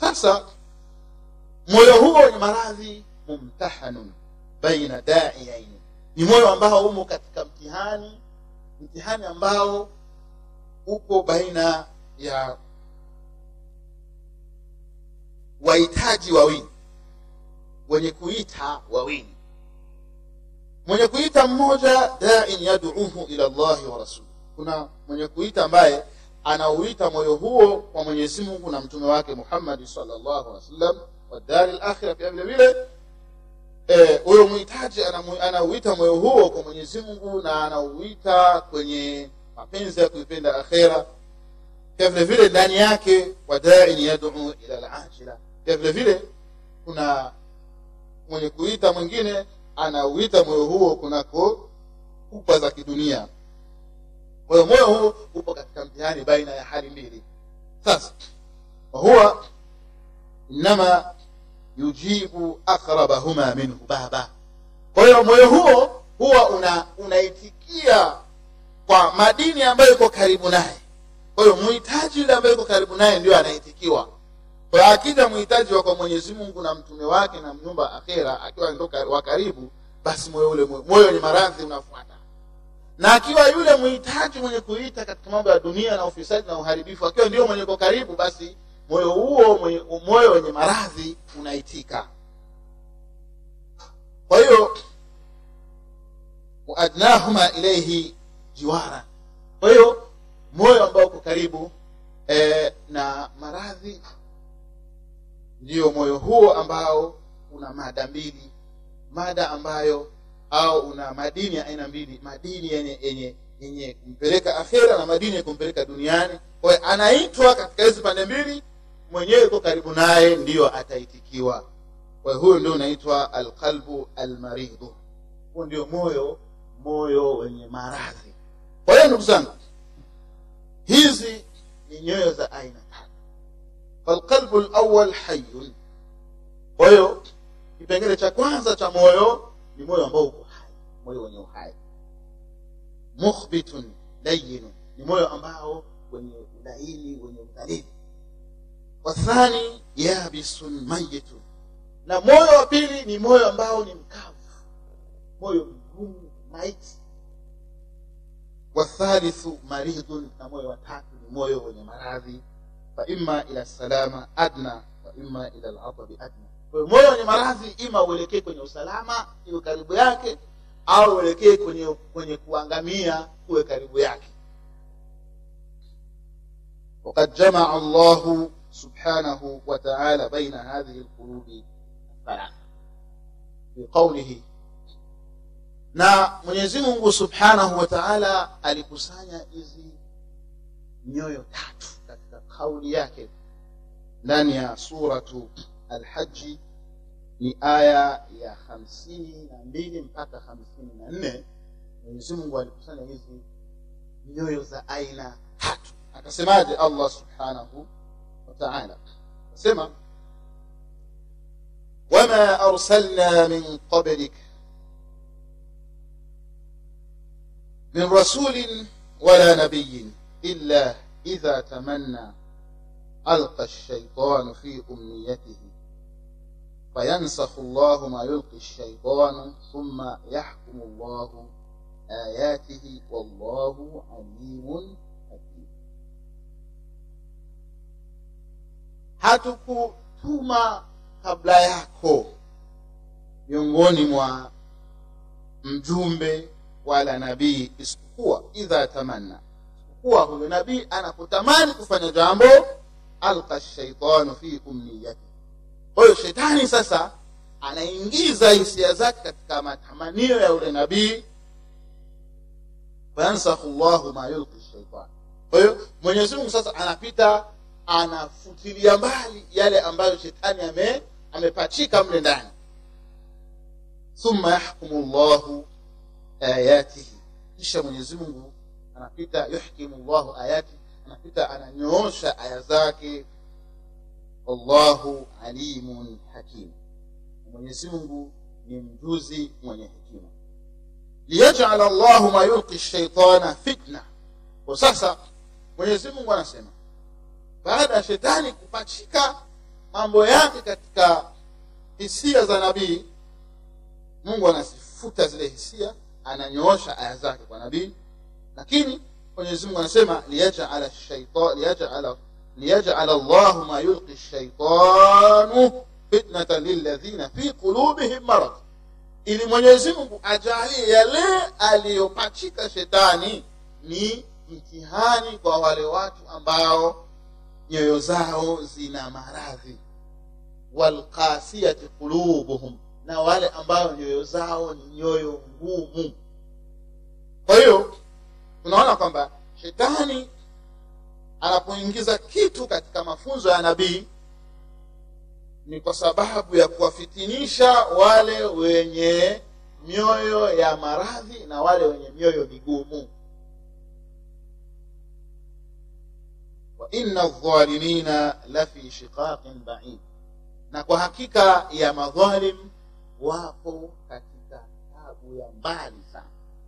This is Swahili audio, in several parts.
sasa moyo huo wenye maradhi mumtahanun baina daiyaini ni moyo ambao umo katika mtihani mtihani ambao upo baina ya wahitaji wawili wenye kuita wawili mwenye kuita mmoja dain yaduuhu ila llahi wa rasuli kuna mwenye kuita ambaye anauita moyo huo kwa mwenyezi mungu na mtume wake muhammadi salllahu alih wasallam wadari lakhira pia vile vile huyo e, mhitaji anauita moyo huo kwa mwenyezi mungu na anauita kwenye mapenzi ya kuipenda akhera pia vile vile ndani yake wadain yaduu ila lajila pia vile vile kuna mwenye kuita mwingine anauita moyo huo kunako kupa za kidunia kwa hiyo moyo huu upo katika mtihani baina ya hali mbili sasa wahuwa inama yujibu aqrabahuma minhu baba kwa hiyo moyo huo huwa una unaitikia kwa madini ambayo iko karibu naye kwa hiyo muhitaji yule ambaye iko karibu naye ndio anaitikiwa kwa akija muhitaji wa kwa mwenyezi mungu na mtume wake na mnyumba akhera akiwa ndo wa karibu basi moyo ule moyo ni maradhi unafuata na akiwa yule muhitaji mwenye kuita katika mambo ya dunia na ufisadi na uharibifu akiwa ndio mwenye ko karibu basi moyo huo mwenye, moyo wenye maradhi unaitika kwa hiyo waadnahuma ilaihi jiwara kwa hiyo moyo ambao uko karibu e, na maradhi ndiyo moyo huo ambao una mada mbili mada ambayo au una madini ya aina mbili madini yenye yenye yenye kumpeleka akhera na madini ya kumpeleka duniani kwa hiyo anaitwa katika hizi pande mbili mwenyewe iko karibu naye ndiyo ataitikiwa kwa hiyo huyo ndio unaitwa alqalbu almaridhu huo ndio moyo moyo wenye maradhi kwa hiyo ndugu zangu hizi ni nyoyo za aina tatu falqalbu lawal hayun kwa hiyo kipengele cha kwanza cha moyo ni moyo ambao uko hai moyo wenye uhai mukhbitun layinun ni moyo ambao wenye ulaini wenye udhalili wathani yabisun mayitun na moyo wa pili ni moyo ambao ni mkavu moyo mgumu maiti wathalithu maridhun na moyo wa tatu ni moyo wenye maradhi faima ila salama adna waima ila ladabi adna kwa hiyo moyo wenye maradhi ima uelekee kwenye usalama iwe karibu yake au uelekee kwenye kwenye kuangamia kuwe karibu yake وقد جمع الله سبحانه وتعالى بين هذه القلوب الثلاثة بقوله na mwenyezi mungu subhanahu wa taala alikusanya hizi nyoyo tatu katika kauli yake ndani ya suratu alhaji ni aya ya hamsini na mbili mpaka hamsini na nne mwenyezi mungu alikusanya hizi nyoyo za aina tatu akasemaje allah subhanahu wa taala akasema wama arsalna min qablik من رسول ولا نبي إلا إذا تمنى ألقى الشيطان في أمنيته فينسخ الله ما يلقي الشيطان ثم يحكم الله آياته والله عليم حكيم hatukutuma kabla yako miongoni mwa mjumbe wala nabii isipokuwa idha tamanna isipokuwa huyo nabii anapotamani kufanya jambo alqa shaitanu fi umniyati kwa hiyo shetani sasa anaingiza hisia zake katika matamanio ya yule nabii fayansakhu llahu ma yulqi shaitan kwa hiyo mwenyezi mungu sasa anapita anafutilia mbali yale ambayo shetani ame amepachika mle ndani thumma yahkumu llahu ayatihi kisha mwenyezi mungu anapita yuhkimu llahu ayati anapita ananyoosha aya zake wallahu alimun hakim mwenyezi mungu ni mjuzi mwenye hekima liyajala llahu ma yulqi shaitana fitna kwa sasa mwenyezi mungu anasema baada ya shetani kupachika mambo yake katika hisia za nabii mungu anazifuta zile hisia ananyoosha aya zake kwa nabii lakini mwenyezi mungu anasema liyajala shaita- liyajala liyajala llahu ma yulqi shaitanu fitnatan lilladhina fi qulubihim marad ili mwenyezi mungu ajalie yale aliyopachika shetani ni mtihani kwa wale watu ambao nyoyo zao zina maradhi walqasiyati qulubuhum na wale ambao nyoyo zao ni nyoyo ngumu kwa hiyo tunaona kwamba shetani anapoingiza kitu katika mafunzo ya nabii ni kwa sababu ya kuwafitinisha wale wenye mioyo ya maradhi na wale wenye mioyo migumu wa inna dhalimina lafi shiqaqin baid na kwa hakika ya madhalim wapo katika tabu ya mbali sana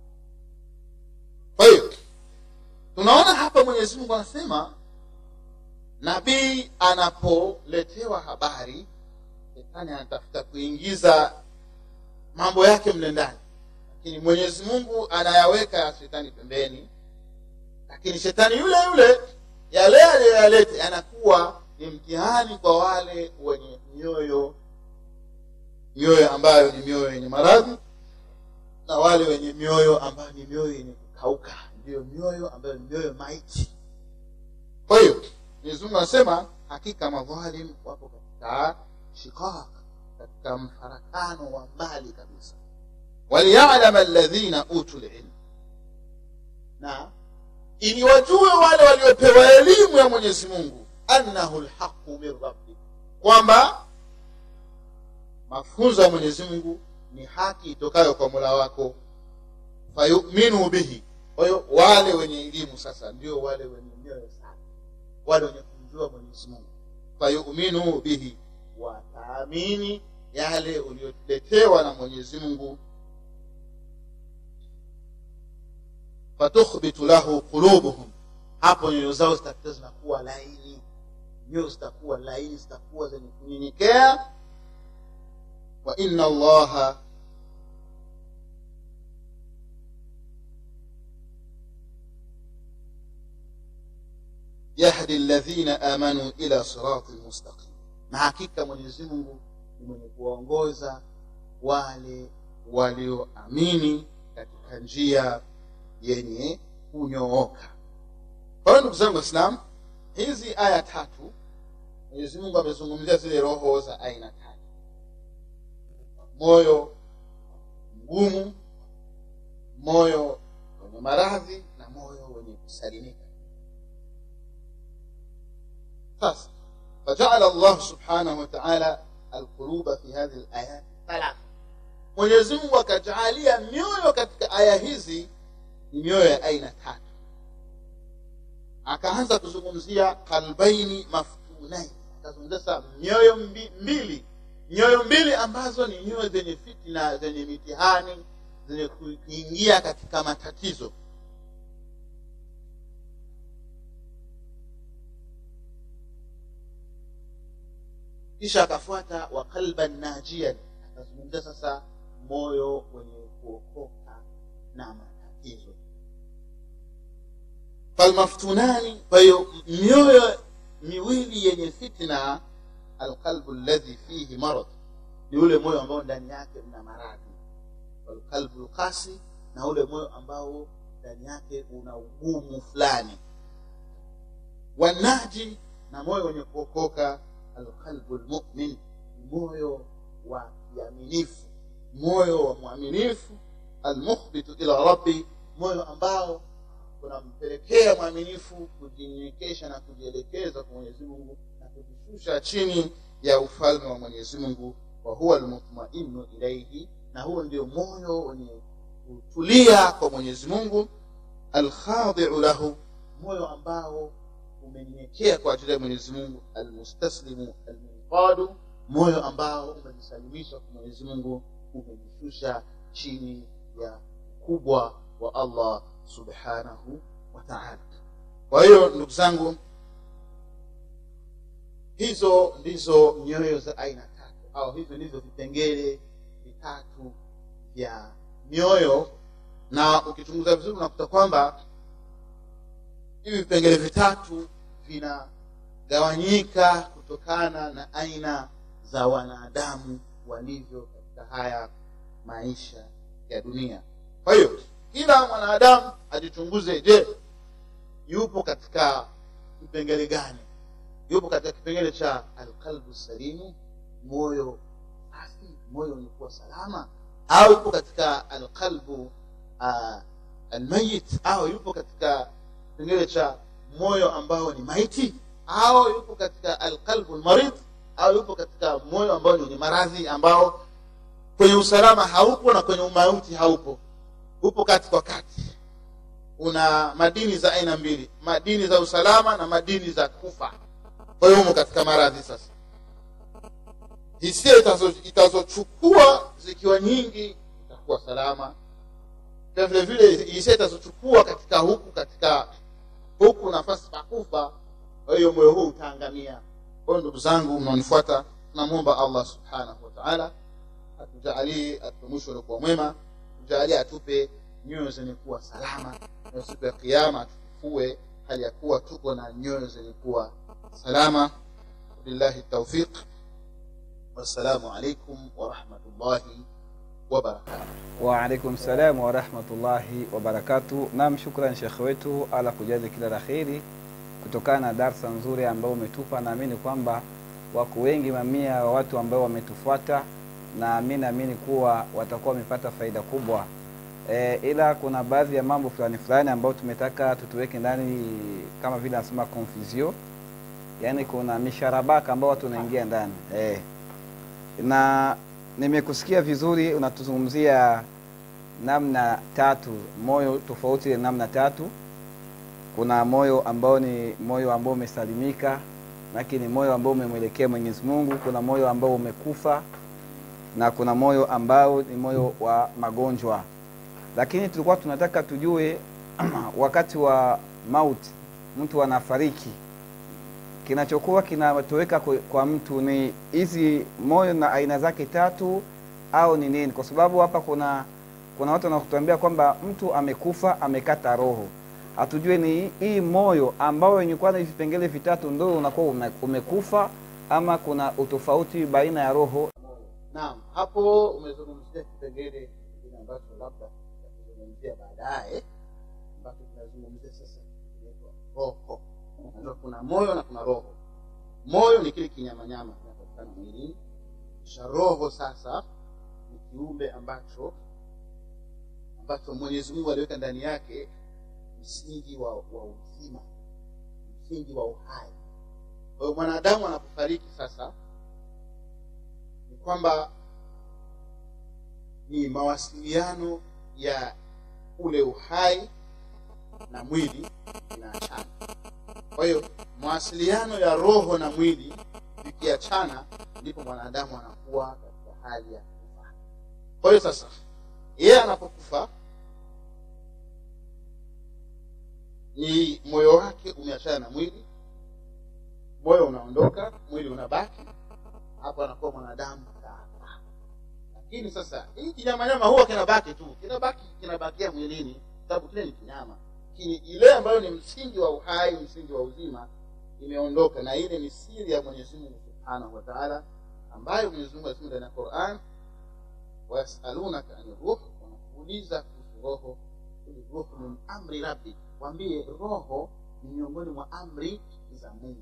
kwa hiyo tunaona hapa mwenyezi mungu anasema nabii anapoletewa habari shetani anatafuta kuingiza mambo yake mle ndani lakini mwenyezi mungu anayaweka shetani pembeni lakini shetani yule yule yale aliyoyalete yanakuwa ni mtihani kwa wale wenye mioyo mioyo ambayo ni mioyo yenye maradhi na wale wenye mioyo ambayo ni mioyo yenye kukauka ndiyo mioyo ambayo ni mioyo maiti kwa hiyo mwenyezi mungu anasema hakika madhalim wapo katika shiqaq katika mfarakano wa mbali kabisa waliyalama alladhina utu lilm na ili wajue wale waliopewa elimu ya mwenyezi mungu annahu lhaqu min rabbik kwamba mafunzo ya mwenyezi mungu ni haki itokayo kwa mola wako fayuminu bihi kwa hiyo wale wenye elimu sasa ndio wale wenye mioyo safi wale wenye kumjua mwenyezi mungu fayuminu bihi wataamini yale ulioletewa na mwenyezi mungu fatukhbitu lahu qulubuhum hapo nyoyo zao zitakuwa zinakuwa laini nyoyo zitakuwa laini zitakuwa zenye kunyenyekea wa inna allaha yahdi alladhina amanu ila sirati mustaqim na hakika mwenyezi mungu ni mwenye kuwaongoza wale walioamini katika njia yenye kunyooka kwa hiyo ndugu zangu waislam hizi aya tatu mwenyezi mungu amezungumzia zile roho za aina tatu moyo mgumu moyo wenye maradhi na moyo wenye kusalimika sasa فجعل الله سبحانه وتعالى القلوب في هذه الآيات ثلاثة mwenyezi mungu akajaalia mioyo katika aya hizi ni mioyo ya aina tatu akaanza kuzungumzia kalbaini maftunain akazungumzia sasa mioyo mbi, mbili mioyo mbili ambazo ni mioyo zenye fitina zenye mitihani zenye kuingia katika matatizo kisha akafuata wa qalban najian akazungumzia sasa moyo wenye kuokoka na matatizo falmaftunani kwa hiyo mioyo miwili yenye fitna alqalbu alladhi fihi marad ni ule moyo ambao ndani yake mna maradhi walqalbu lqasi na ule moyo ambao ndani yake una ugumu fulani wanaji na moyo wenye kuokoka alqalbu lmumin moyo wa kiaminifu moyo wa mwaminifu almukhbitu ila rabbi moyo ambao unampelekea mwaminifu kujinyenyekesha na kujielekeza kwa mwenyezi mungu na kujishusha chini ya ufalme wa mwenyezi mungu wa huwa almutmainu ilaihi na huo ndio moyo wenye kutulia kwa mwenyezi mungu alkhadiu lahu moyo ambao umenyenyekea kwa ajili ya mwenyezi mungu almustaslimu almunqadu moyo ambao umejisalimisha kwa mwenyezi mungu umejishusha chini ya ukubwa wa allah subhanahu wa taala kwa hiyo ndugu zangu hizo ndizo nyoyo za aina tatu au hivyo ndivyo vipengele vitatu vya mioyo na ukichunguza vizuri unakuta kwamba hivi vipengele vitatu vinagawanyika kutokana na aina za wanadamu walivyo katika haya maisha ya dunia kwa hiyo kila mwanadamu ajichunguze je yupo katika kipengele gani yupo katika kipengele cha alqalbu salimu moyo safi moyo ulikuwa salama au yupo katika alqalbu uh, almayit au yupo katika kipengele cha moyo ambao ni maiti au yupo katika alqalbu lmarid au yupo katika moyo ambao ni wenye maradhi ambao kwenye usalama haupo na kwenye umauti haupo upo kati kwa kati una madini za aina mbili madini za usalama na madini za kufa kwa hiyo humo katika maradhi sasa hisia itazochukua zikiwa nyingi itakuwa salama pia vile vile hisia itazochukua katika huku katika huku nafasi pa kufa kwa hiyo moyo huu utaangamia kwa hiyo ndugu zangu mnaonifuata tunamwomba allah subhanahu wa taala atujaalie atupe mwisho uliokuwa mwema tujaalie atupe nyoyo zenye kuwa salama na siku ya kiama atufufue hali ya kuwa tuko na nyoyo zenye kuwa salama billahi taufiq wassalamu alaikum warahmatullahi wabarakatuh waalaikum salam warahmatullahi wabarakatu nam shukran shekhe wetu ala kujazi kila la kheri kutokana na darsa nzuri ambayo umetupa naamini kwamba wako wengi mamia wa watu ambao wametufuata na mi naamini kuwa watakuwa wamepata faida kubwa e, ila kuna baadhi ya mambo fulani fulani ambayo tumetaka tutuweke ndani kama vile anasema confusion yaani kuna misharabaka ambao watu wanaingia ndani e. na nimekusikia vizuri unatuzungumzia namna tatu moyo tofauti na namna tatu kuna moyo ambao ni moyo ambao umesalimika lakini moyo ambao umemwelekea mwenyezi mungu kuna moyo ambao umekufa na kuna moyo ambao ni moyo wa magonjwa lakini tulikuwa tunataka tujue wakati wa mauti mtu anafariki kinachokuwa kinatoweka kwa, kwa mtu ni hizi moyo na aina zake tatu au ni nini kwa sababu hapa kuna kuna watu wanakutuambia kwamba mtu amekufa amekata roho hatujue ni hii moyo ambao wenye kuwa na vipengele vitatu ndo unakuwa ume, umekufa ama kuna utofauti baina ya roho naam hapo umezungumzia kipengele kingine ambacho labda tutazungumzia baadaye ambacho tunazungumzia sasa kinaitwa roho Unajua kuna moyo na kuna roho moyo ni kile kinyamanyama kinapatikana mwilini kisha roho sasa ni kiumbe ambacho ambacho mwenyezi mungu aliweka ndani yake msingi wa, wa uzima msingi wa uhai kwa hiyo mwanadamu anapofariki sasa ni kwamba ni mawasiliano ya ule uhai na mwili inaachana kwa hiyo mawasiliano ya roho na mwili vikiachana ndipo mwanadamu anakuwa katika hali ya kufa kwa hiyo sasa yeye anapokufa ni moyo wake umeachana na mwili moyo unaondoka mwili unabaki hapo anakuwa mwanadamu kafa lakini sasa hii kinyamanyama huwa kinabaki tu kinabaki kinabakia mwilini sababu kile ni kinyama lakini ile ambayo ni msingi wa uhai msingi wa uzima imeondoka na ile ni siri ya mwenyezi mungu subhanahu wa taala ambayo mwenyezi mungu anasema ndani ya quran wayasalunaka ani ruh wanakuuliza kuhusu roho kuli ruhu min amri rabbi wambie roho ni miongoni mwa amri za mungu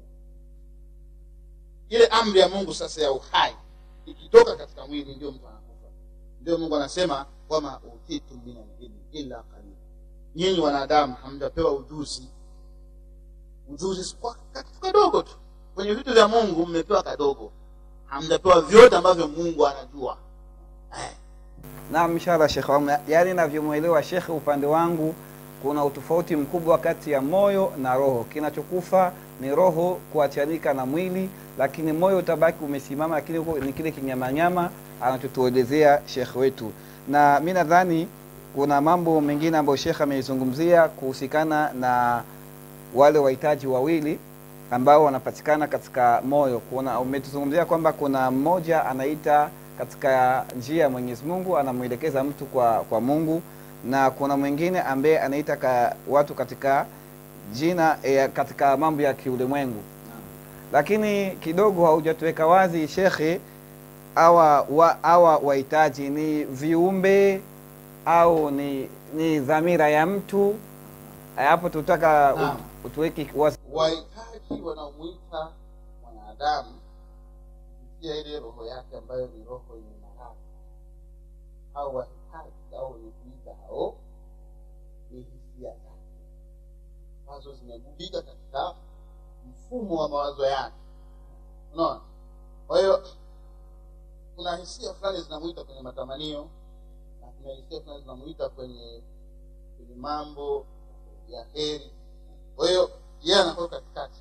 ile amri ya mungu sasa ya uhai ikitoka katika mwili ndio mtu anakufa ndio mungu anasema wama utitum min alilmi illa qalil nyinyi wanadamu hamjapewa ujuzi ujuzi kwa kitu kadogo tu kwenye vitu vya mungu mmepewa kadogo hamjapewa vyote ambavyo mungu anajua eh. naam inshallah shekhe wangu yaani navyomwelewa shekhe upande wangu kuna utofauti mkubwa kati ya moyo na roho kinachokufa ni roho kuachanika na mwili lakini moyo utabaki umesimama lakini huko ni kile kinyamanyama anachotuelezea shekhe wetu na mi nadhani kuna mambo mengine ambayo shekhe ameizungumzia kuhusikana na wale wahitaji wawili ambao wanapatikana katika moyo. Kuna umetuzungumzia kwamba kuna mmoja anaita katika njia ya Mwenyezi Mungu, anamwelekeza mtu kwa, kwa Mungu, na kuna mwingine ambaye anaita ka, watu katika jina eh, katika mambo ya kiulimwengu, lakini kidogo haujatuweka wazi shekhe, awa wa, awa wahitaji ni viumbe au ni, ni dhamira ya mtu Eh, hapo tutaka Naam. ut- utuweke wazi. wahitaji wanaomwita mwanadamu kupitia ile roho yake ambayo ni roho yenye maradhi au wahitaji au wenye kuita hao ni hisia zake ambazo zimegubika katika mfumo wa mawazo yake unaona kwa hiyo kuna hisia fulani zinamwita kwenye matamanio na kuna hisia fulani zinamwita kwenye kwenye mambo ya heri kwa hiyo yeye anakuwa katikati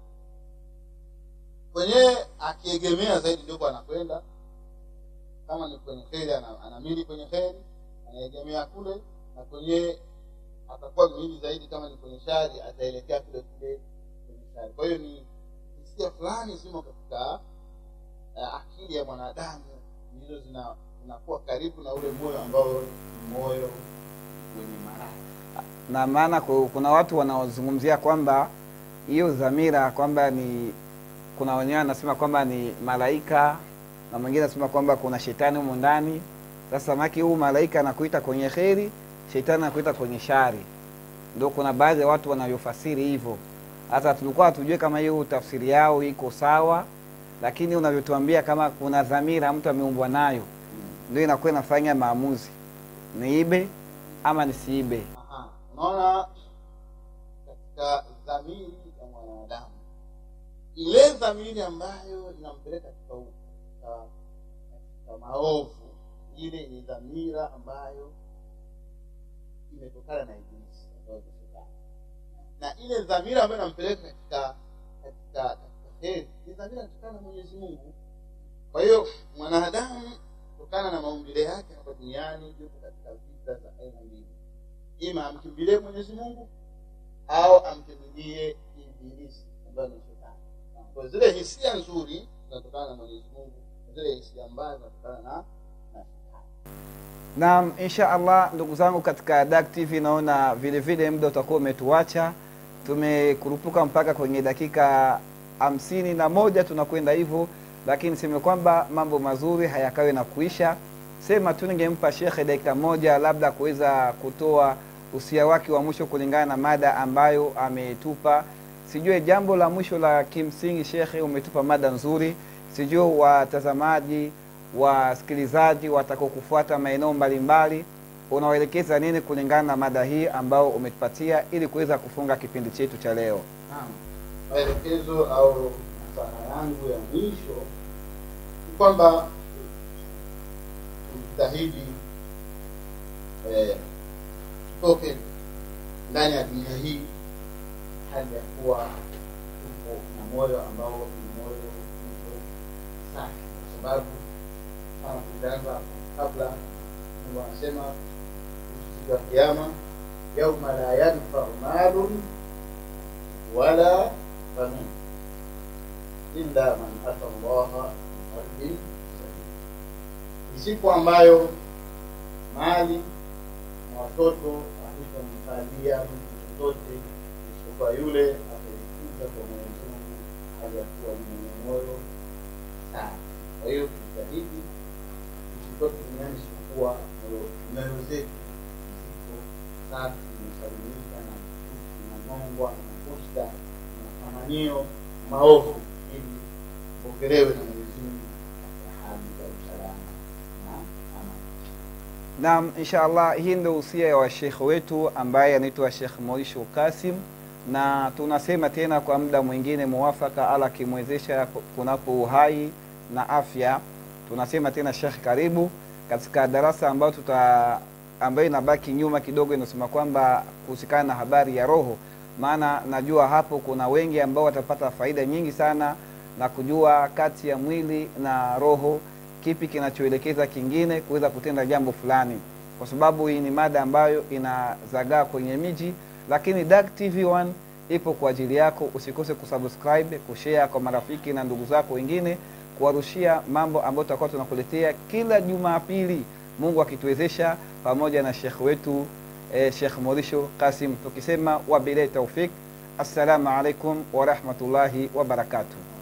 kwenyewe akiegemea zaidi ndipo anakwenda kama ni kwenye heri ana- anamili kwenye heri anaegemea kule na kwenyewe atakuwa mili zaidi kama ni kwenye shari ataelekea kule kule kwenye shari kwa hiyo ni hisia fulani zimo katika uh, akili ya mwanadamu ndizo zina- zinakuwa karibu na ule moyo ambao ni moyo wenye maradhi na maana ku- kuna watu wanaozungumzia kwamba hiyo dhamira kwamba ni kuna wenyewe anasema kwamba ni malaika na mwingine anasema kwamba kuna shetani humu ndani sasa maki huu malaika anakuita kwenye kheri shetani anakuita kwenye shari ndio kuna baadhi ya watu wanavyofasiri hivyo hata tulikuwa hatujue kama hiyo tafsiri yao iko sawa lakini unavyotuambia kama kuna dhamira mtu ameumbwa nayo ndio inakuwa inafanya maamuzi niibe ama nisiibe Aha. unaona katika dhamiri ya mwanadamu ile dhamiri ambayo inampeleka katika, u- katika, katika maovu ile ni dhamira ambayo imetokana na ibilisi ambayo ni shetani na ile dhamira ambayo inampeleka katika katika katika heri ni dhamira inatokana na mwenyezi mungu kwa hiyo mwanadamu kutokana na maumbile yake hapa duniani yuko katika vita za aina mbili ima amkimbilie mwenyezi mungu au amkimbilie ibilisi ambayo ni shetani kwa zile hisia nzuri zinatokana na mwenyezi mungu na zile hisia mbaya zinatokana na na shetani Naam, insha Allah ndugu zangu katika Dak TV naona vile vile muda utakuwa umetuacha. Tumekurupuka mpaka kwenye dakika hamsini na moja tunakwenda hivyo, lakini sema kwamba mambo mazuri hayakawi na kuisha. Sema tu ningempa shekhe dakika moja labda kuweza kutoa usia wake wa mwisho kulingana na mada ambayo ametupa. Sijue jambo la mwisho la kimsingi, shekhe, umetupa mada nzuri. Sijue watazamaji wasikilizaji watakao kufuata maeneo mbalimbali unawaelekeza nini kulingana na mada hii ambao umetupatia ili kuweza kufunga kipindi chetu cha leo Naam. maelekezo au nasaha yangu ya mwisho ni kwamba tujitahidi eh, tutoke ndani ya dunia hii hali ya kuwa tuko na moyo ambao ni moyo uko safi kwa sababu kama tulianza kabla Mungu anasema kuhusu siku ya kiama yauma la yanfau malun wala banun illa man ata llaha biqalbin salim, ni siku ambayo mali na watoto havitamfalia mtu chochote isipokuwa yule atajifunza kwa Mwenyezi Mungu hali ya kuwa ni mwenye moyo safi. Kwa hiyo tujitahidi tusitoke duniani isipokuwa moyo- nyoyo zetu ziko safi, zimesalimika na chuki na nongwa na husda na matamanio maovu, ili pokelewe na Mwenyezi Mungu katika hali za usalama na amani. naam insha allah hii ndio usia wa shekhe wetu ambaye anaitwa shekh moisho kasim na tunasema tena kwa muda mwingine muwafaka ala akimwezesha kunapo uhai na afya tunasema tena shekh karibu katika darasa ambayo tuta ambayo inabaki nyuma kidogo inasema kwamba kuhusikana na habari ya roho maana najua hapo kuna wengi ambao watapata faida nyingi sana na kujua kati ya mwili na roho kipi kinachoelekeza kingine kuweza kutenda jambo fulani kwa sababu hii ni mada ambayo inazagaa kwenye miji lakini Dak TV1 ipo kwa ajili yako usikose kusubscribe kushare kwa marafiki na ndugu zako wengine kuwarushia mambo ambayo tutakuwa tunakuletea kila jumapili mungu akituwezesha pamoja na shekh wetu eh, shekh morisho kasim tukisema wabilahi taufik assalamu alaikum warahmatullahi wabarakatuh